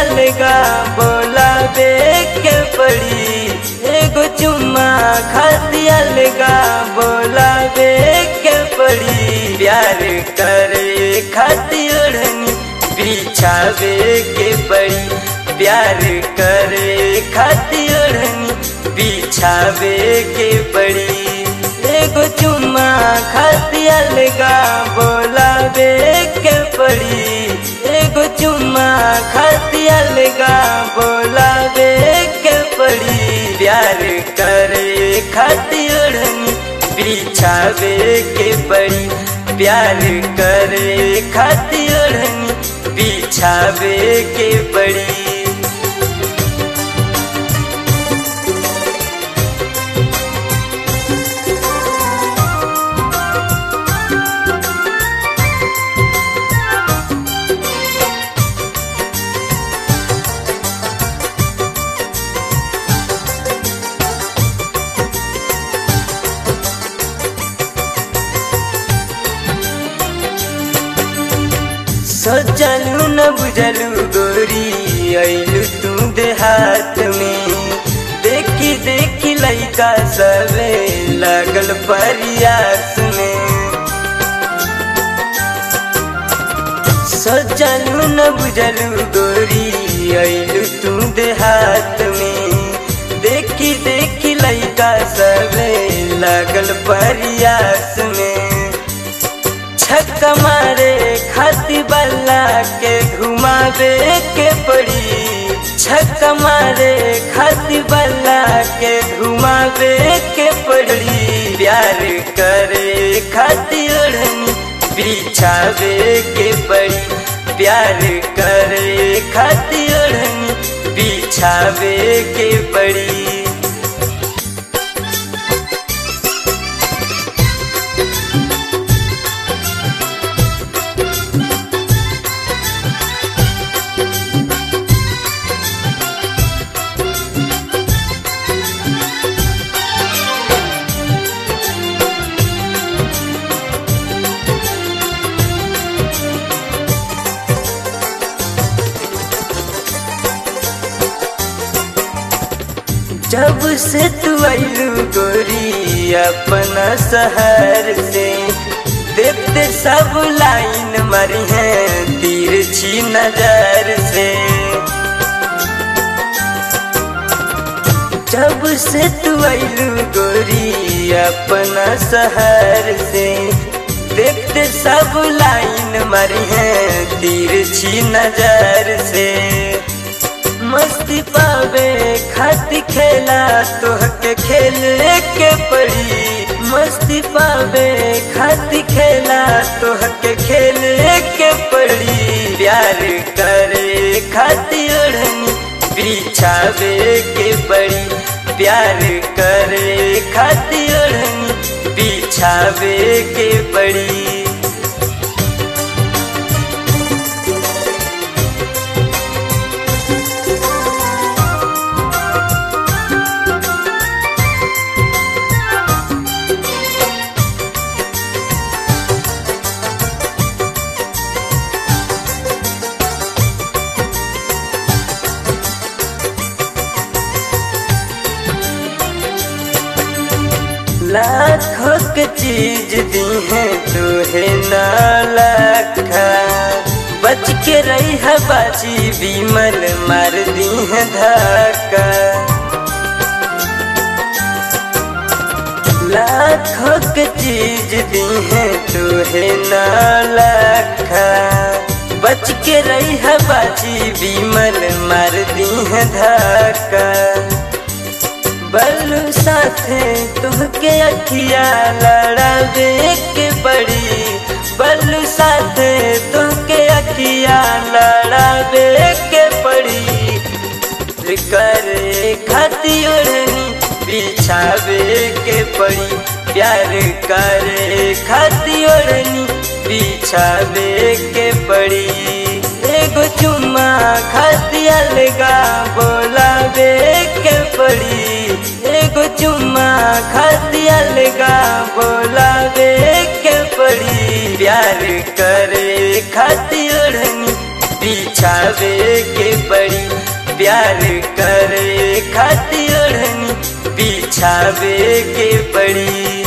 अलगा बोलाबे के पड़ी एगो चुम्मा खाती अलगा बोलाबे के पड़ी प्यार करे खाती ओढ़नी बिछावे के पड़ी प्यार करे खाती ओढ़नी बिछावे के पड़ी एगो चुम्मा खाती अलगा बोलाबे के पड़ी एगो चुम्मा खाती अलगा बोलाबे के पड़ी प्यार करे खाती ओढ़नी बिछावे के पड़ी प्यार करे खाती ओढ़नी बिछावे के पड़ी सोचलू न बुझलू गोरी अइलू तू देहात में देखी देखी लइका सबे लगल परियास में सोचलू न बुझलू गोरी अइलू तू देहात में देखी देखी लइका सबे लगल परियास में छक मारे खाती बल्ला के घुमावे के पड़ी छक मारे खाती बल्ला के घुमावे के पड़ी प्यार करे खाती ओढ़नी बिछावे के पड़ी प्यार करे खाती ओढ़नी बिछावे के पड़ी जब से तू आइलू गोरी अपना शहर से देखते सब लाइन मरी है तिरछी नजर से जब से तू आइलू गोरी अपना शहर से देखते सब लाइन मरी है तिरछी नजर से मस्ती पावे खाती खेला तोहके खेले के पड़ी मस्ती पावे खाती खेला तोहके खेले के पड़ी प्यार करे खाती ओढ़नी बिछावे के पड़ी प्यार करे खाती ओढ़नी बिछावे के पड़ी लाखों के चीज दी है तुहे ना लखा बच के रही है बाजी बीमल मार दी है धक्का लाखों के चीज दी है तुहे ना लखा बच के रही है बाजी बीमल मार दी है धक्का बल्लू साथे तुहके अखिया लड़ावे के पड़ी बल्लू साथे तुहके अखिया लड़ावे के पड़ी करे खाती ओढ़नी बिछावे के पड़ी प्यार करे खाती ओढ़नी बिछावे के पड़ी एगो चुम्मा खाती अलगा बोलावे के पड़ी एगो चुम्मा खाती अलगा बोलावे के पड़ी प्यार करे खाती ओढ़नी पीछा बिछावे के पड़ी प्यार करे खातिर ओढ़नी बिछावे के पड़ी